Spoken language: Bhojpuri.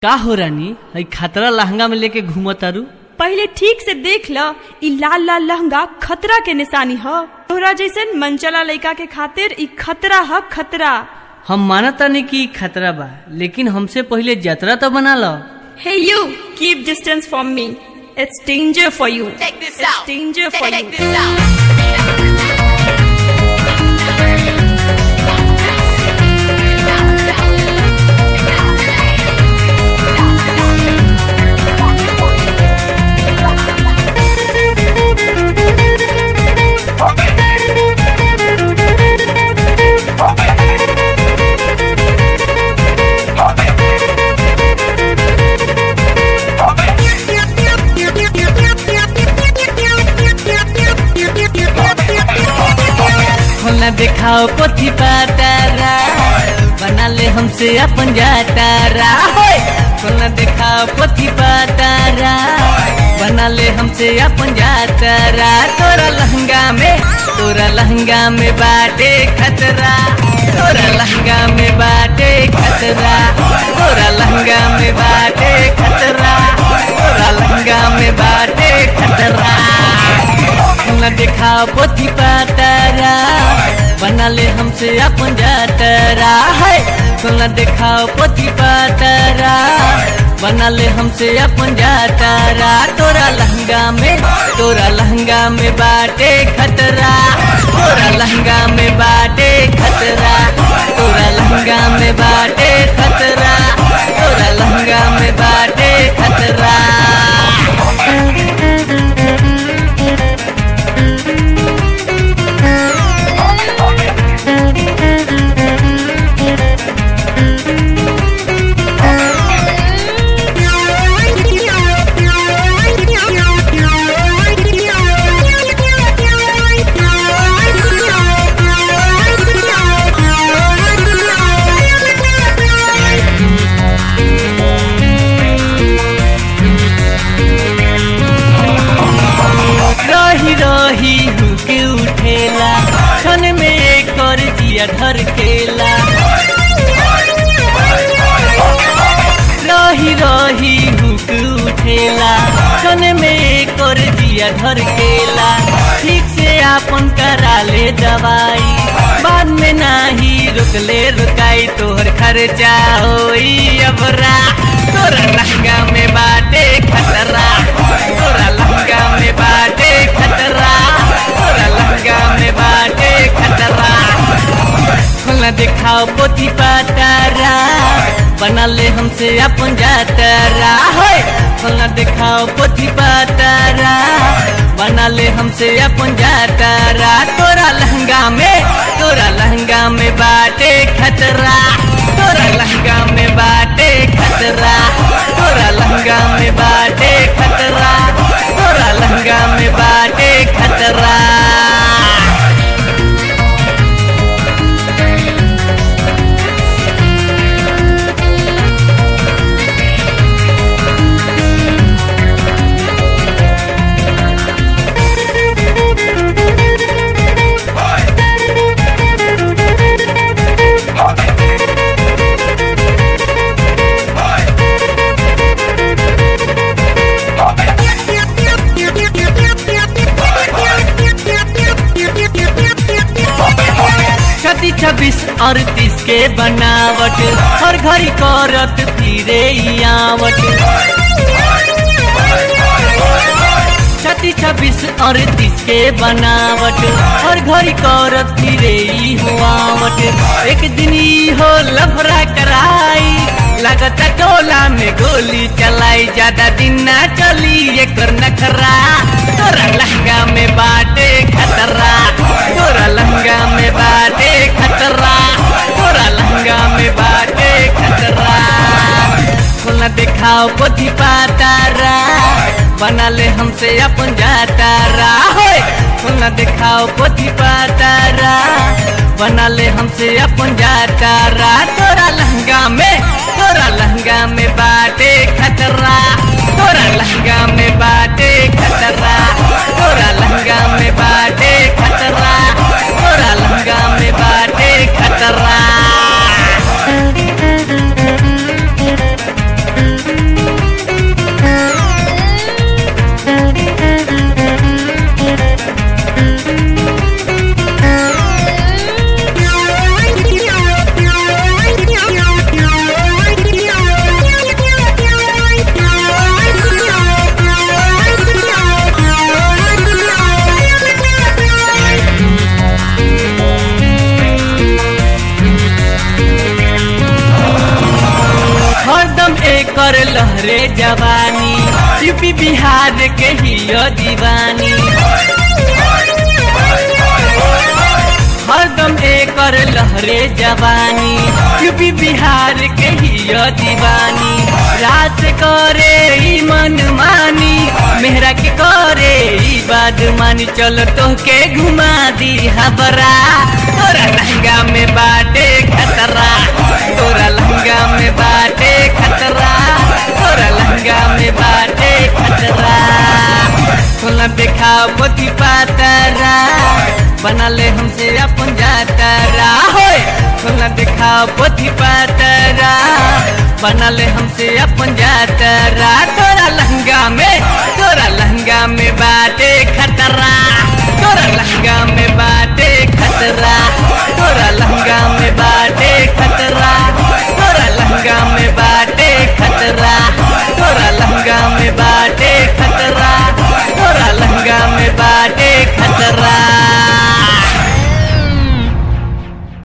का हो रानी हई खतरा लहंगा में लेके घूमत तारू पहले ठीक से देख ल ई लाल लाल लहंगा खतरा के निशानी ह तोहरा जैसन मनचला लइका के खातिर ई खतरा ह खतरा हम मानत तानी कि ई खतरा बा लेकिन हमसे पहले जतरा तो बना लो hey you keep distance from me it's danger for you Check this it's out. Danger Check, for check you this out. खोलना दिखाओ पोथी पातारा बना ले हमसे अपन जातारा होय! खोलना दिखाओ पोथी पातारा बना ले हमसे अपन जातारा तोरा लहंगा में तोरा लहंगा में बाटे खतरा तोरा लहंगा में बाटे खतरा तोरा लहंगा में बाटे खतरा तोरा लहंगा में बाटे खतरा न दिखाओ पोथी पातारा बना ले हमसे अपन जातरा है न दिखाओ पोथी पातारा बना ले हमसे अपन जातरा तोरा लहंगा में तोरा लहंगा में बाटे खतरा तोरा लहंगा में बाटे खतरा तोरा लहंगा में बाटे खतरा तोरा लहंगा में बाटे खतरा रही रही हुके उठेला क्षण में कर जिया धर केला रही रही हुक उठेला क्षण में कर जिया धर केला ठीक से आपन करा ले दवाई बाद में नाही रुकले रुकाई तोहर खर्चा होई अबरा तोरा लहंगा में बाटे खतरा तोरा लहंगा में बाटे खतरा तोरा लहंगा में बाटे खतरा खोलना दिखाओ पोथी पातारा बना ले हमसे अपन जातारा है खोलना दिखाओ पोथी पातारा बना ले हमसे अपन जातारा तोरा लहंगा में तोरा लहंगा में बाटे खतरा तोरा लहंगा में बाटे खतरा तोरा लहंगा में बाटे खतरा तोरा लहंगा में बाटे खतरा छत्तीस छब्बीस अड़तीस के बनावट हर घड़ी करत फिरे ई आवट छत्तीस छब्बीस अड़तीस के बनावट हर घड़ी करत फिरे ई हुआवट एक दिन ई हो लफड़ा कराई लगता टोला में गोली चलाई ज्यादा दिन ना चली एकर नखरा तोरा लहंगा में बाटे खतरा तोरा लहंगा में बाटे खतरा तोरा लहंगा में बाटे खतरा खोलना दिखाओ पोथी पातारा बना ले हमसे अपन जातारा होय खोलना दिखाओ पोथी पातारा बना ले हमसे अपन जातारा तोरा लहंगा में तोरा लहंगा में बाटे खतरा तोरा लहंगा में बाटे खतरा तोरा लहंगा में बाटे खतरा तोरा लहंगा में बाटे खतरा कर लहरे जवानी यूपी बिहार के ही दीवानी हरदम एकर लहरे जवानी यूपी बिहार के ही दीवानी रात करे ई मन मानी मेहरा के करे ई बात मानी चलो तो के घुमा दी हबरा तोरा लहंगा में बाटे खतरा तोरा लहंगा में बाटे खतरा तोरा लहंगा में बाटे खतरा खोला देखा पोथी पातरा बना ले हमसे अपन जातरा होए खोला देखा पोथी पातरा बना ले हमसे अपन जातरा तोरा लहंगा में तोरा लहंगा में बाटे खतरा तोरा लहंगा में बाटे खतरा